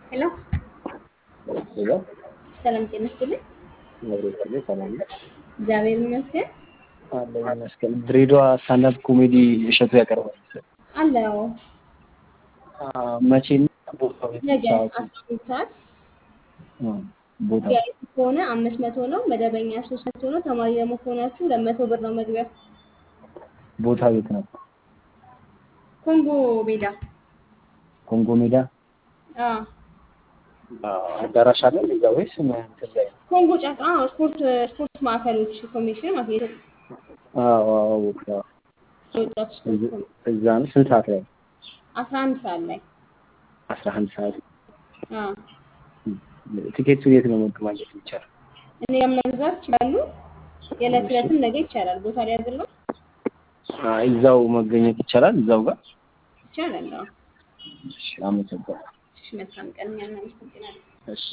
ሄሎ ሄሎ ሰላም ጤና ይስጥልኝ። ነብሬ ሰላም ነው እግዚአብሔር ይመስገን አለ ይመስገን። ድሬዳዋ ስታንዳፕ ኮሜዲ እሸቱ ያቀርባል አለው መቼ ቦታው ነገ ሰዓቱ አስራ ሁለት ሰዓት ቦታ ቪአይፒ ከሆነ አምስት መቶ ነው። መደበኛ ሶስት መቶ ነው። ተማሪ ደግሞ ከሆናችሁ ሁለት መቶ ብር ነው መግቢያው። ቦታ ቤት ነው ኮንጎ ሜዳ ኮንጎ ሜዳ አዎ፣ አዳራሽ አለ እዛ ወይስ እንትን ላይ ነው? ኮንጎ ጫካ አዎ፣ ስፖርት ስፖርት ማዕከሎች ኮሚሽን ማለት ነው። አዎ አዎ ቦታ የወጣቱ ስፖርት ኮሚሽን እዛ ነው። ስንት ሰዓት ላይ? አስራ አንድ ሰዓት ላይ አስራ አንድ ሰዓት። አዎ። ቲኬቱን የት ነው ማግኘት የሚቻለው? እኔ ጋር መግዛት ይችላሉ። የዕለት ዕለትም ነገ ይቻላል። ቦታ ላይ ያዝለው አይ፣ እዛው መገኘት ይቻላል እዛው ጋር። ይቻላል። አዎ። እሺ፣ አመሰግናለሁ። እሺ፣ መልካም ቀን። እኛ እናመሰግናለን። እሺ